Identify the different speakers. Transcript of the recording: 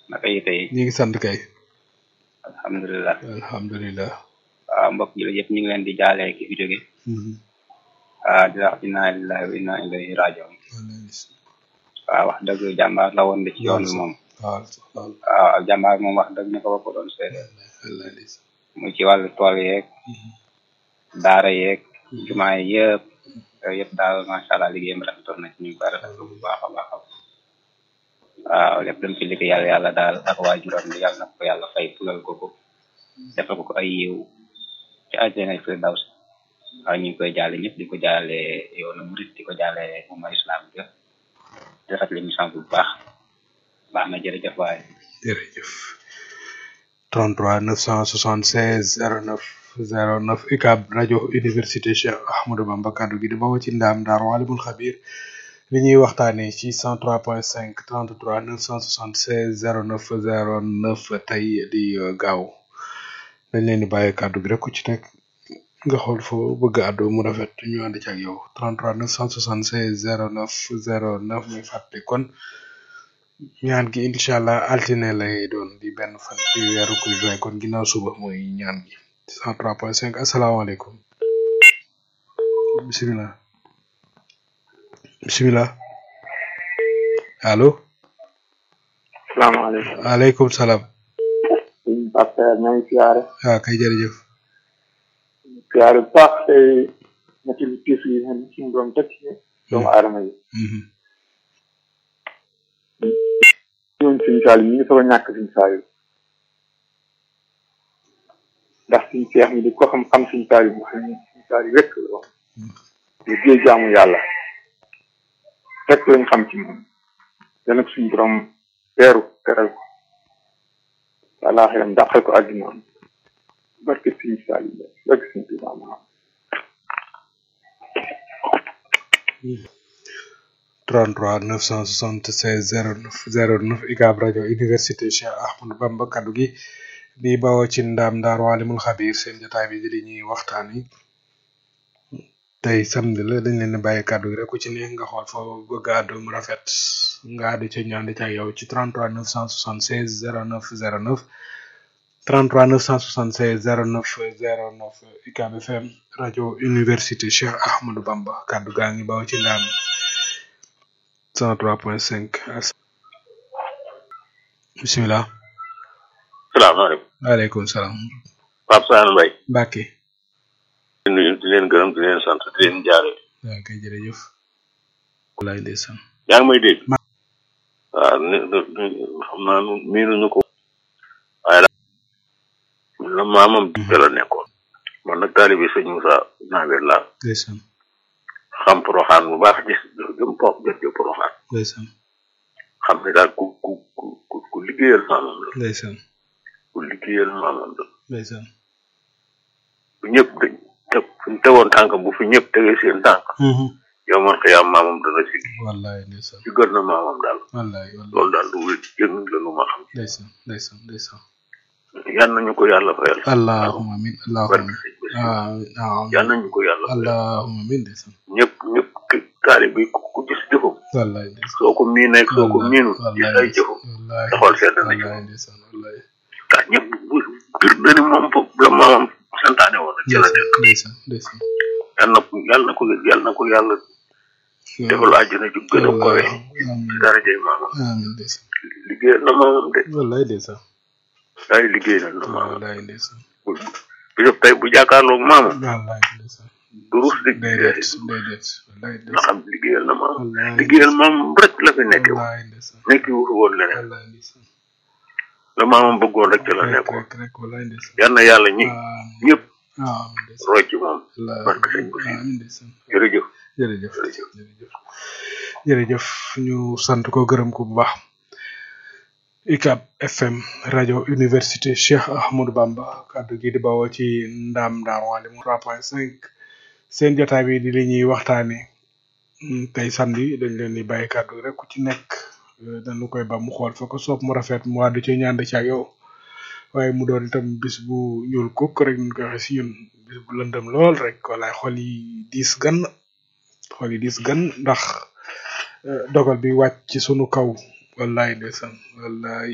Speaker 1: naka yi tey
Speaker 2: ñu ngi sant kay
Speaker 1: alhamdulilah
Speaker 2: alhamdulilah
Speaker 1: waaw mbokk yi la yëpp ñu ngi leen di jaale ki fi jóge ah di wax inna lillahi wa inna ilayhi rajiun waaw wax dëgg jàmbaar la woon de ci yoon bi moom
Speaker 2: waaw
Speaker 1: waaw jàmbaar moom wax dëgg ñu ko ko doon seede muy ci wàllu tool yeeg daara yeeg jumaa yi yëpp yooyu yëpp daal macha allah liggéeyam rafetoon na ci ñu ngi koy rafetlu bu baax a baax waaw lépp dem ci liggéey yàlla yàlla daal ak waajuram bi yàlla na ko yàlla fay fulal ko ko defal ko ko ay yiw ci àjjana firdaws waaw ñu ngi koy jaale ñëpp di ko jaale yoonu murit di ko jaale umma islam bi di rafetlu émission bi bu baax baax na jërëjëf waaye
Speaker 2: jërëjëf 33 976 09 09 UCAB rajo université Cheikh Ahmadou Bamba kaddu gi di bawoo ci ndaam daar waalimul xabir li ñuy waxtaanee ci 103.5 33 976 09 09 tey di gaaw dañ leen di bàyyi kaddu gi rek ku ci nekk nga xool foo bëgg àddu mu rafet ñu ànd ci ak yow 33 976 09 09 muy fàtte kon ñaan gi incha allah altine lay doon di benn fan ci weeru ko juin kon ginnaaw suba mooy ñaan gi 103.5 asalaamaaleykum bisimilah bisimilah allo
Speaker 3: salaamaaleykum
Speaker 2: aleykum salaam
Speaker 3: sëñ Pape ñoo ngi siyaare
Speaker 2: waaw kay jërëjëf
Speaker 3: siyaare bu baax tey ñetti lu tiis yi xam ne suñu doom teg ci doomu aadama yi ñoom suñu saal yi ñu ngi soog a ñàkk suñu saal yi ndax suñu seex mi di ko xam xam suñu saal yi mu xam ne suñu saal yi rek la wax liggéey jaamu yàlla rek lañ xam ci moom te nag suñu borom teeru teral ko àllaaxiram dàqal ko àddina barke suñu saal yi barke suñu Tuubaa Muhammad
Speaker 2: 33 976 09 09 UCAB rajo université Cheikh Ahmadou Bamba kaddu gi di bawoo ci ndaam ndaar waalimul xabir seen jotaay bi di li ñuy waxtaan yi tey samedi la dañ leen di bàyyi kaddu gi rek ku ci ne nga xool foo bëgg àddu mu rafet nga àddu ci ñaan ci ak yow ci 33 976 09 09 33 976 09 09 UCAB FM rajo université Cheikh Ahmadou Bamba kaddu gaa ngi bawoo ci ndaam 103.5 bisimilah.
Speaker 4: salaamaaleykum.
Speaker 2: waaleykum salaam.
Speaker 4: Pape Sane Mbaye.
Speaker 2: Mbacke.
Speaker 4: di nuyu di leen gërëm di leen sant di leen jaare.
Speaker 2: waaw kay jërëjëf. walaay ndeysaan.
Speaker 4: yaa ngi may dégg. waaw ni xam naa nu miinuñu ko. waaye daal la maamam bi la nekkoon. man nag taalibi sëñ Moussa Nawel laa.
Speaker 2: ndeysaan.
Speaker 4: xam poroxaan bu baax gis jëm po jot jëm poroxaan.
Speaker 2: ndeysaan.
Speaker 4: xam ne daal ku ku ku ku liggéeyal maamam la.
Speaker 2: ndeysaan.
Speaker 4: ku liggéeyal maamam la.
Speaker 2: ndeysaan.
Speaker 4: bu ñëpp dañ te fu ñu tegoon tànk bu fi ñëpp tegee seen tànk. yow man xiyaam maamam dana si.
Speaker 2: wallaay ndeysaan.
Speaker 4: ci gën na maamam daal.
Speaker 2: wallaay wallaay
Speaker 4: loolu daal du wér yëg la nu ma xam.
Speaker 2: ndeysaan ndeysaan ndeysaan.
Speaker 4: yal nañu ko yàlla fayal.
Speaker 2: allahumma amin allahumma amin. ah
Speaker 4: yal nañu ko yàlla fayal.
Speaker 2: allahumma amin ndeysaan.
Speaker 4: ñëpp ñëpp taali bi ku gis jëfam.
Speaker 2: wallaay ndeysaan.
Speaker 4: soo ko miinee soo ko miinul gis ay jëfam.
Speaker 2: wallaay
Speaker 4: taxawal sedd na ci
Speaker 2: wallaay ndeysaan wallaay.
Speaker 4: ndax ñëpp bu bir na ni moom foofu la maamam santaane woon ci la nekk.
Speaker 2: ndeysaan ndeysaan.
Speaker 4: yal na ko yal na ko yal na ko yàlla defal àjjana ju gën a kowe ci darajay maamam.
Speaker 2: amiin ndeysaan.
Speaker 4: liggéeyal na maamam de.
Speaker 2: wallaay ndeysaan.
Speaker 4: ay liggéeyal na maamam.
Speaker 2: wallaay ndeysaan.
Speaker 4: bu bu def tey bu jàkkaarloog maamam.
Speaker 2: wallaay ndeysaan.
Speaker 4: du rus di
Speaker 2: déedéet déedéet wallaay
Speaker 4: nga
Speaker 2: ndeysaan.
Speaker 4: xam liggéeyal na maamam.
Speaker 2: wallaay
Speaker 4: liggéeyal maamam rek la fi nekkee woon.
Speaker 2: wallaay ndeysaan.
Speaker 4: nekki wutu woon leneen.
Speaker 2: wallaay ndeysaan.
Speaker 4: la maamam bëggoon rek ci la
Speaker 2: rek
Speaker 4: nekkoon.
Speaker 2: rek rek wallaay ndeysaan.
Speaker 4: yal na yàlla ñi
Speaker 2: amiin
Speaker 4: ñëpp
Speaker 2: amiin ndeysaan.
Speaker 4: roy ci moom.
Speaker 2: wallaay
Speaker 4: barke sëñ Basiru.
Speaker 2: amiin ndeysaan.
Speaker 4: jërëjëf.
Speaker 2: jërëjëf jërëjëf jërëjëf ñu sant ko gërëm ko bu baax UCAB FM rajo université Cheikh Ahmadou Bamba kaddu gi di bawoo ci ndaam ndaam wàllu 3.5 seen jotaay bi di li ñuy waxtaanee tey samedi dañ leen di bàyyi kaddu rek ku ci nekk eh, dañu koy ba mu xool fa ko soob mu rafet mu wàddu ci ñaan ci ak yow waaye mu doon itam bis bu ñuul kukk rek ñu koy waxee si ñun bis bu lëndëm lool rek walaay xol yi diis gan xol yi diis gan ndax eh, dogal bi wàcc ci sunu kaw wallaay ndeysaan wallaay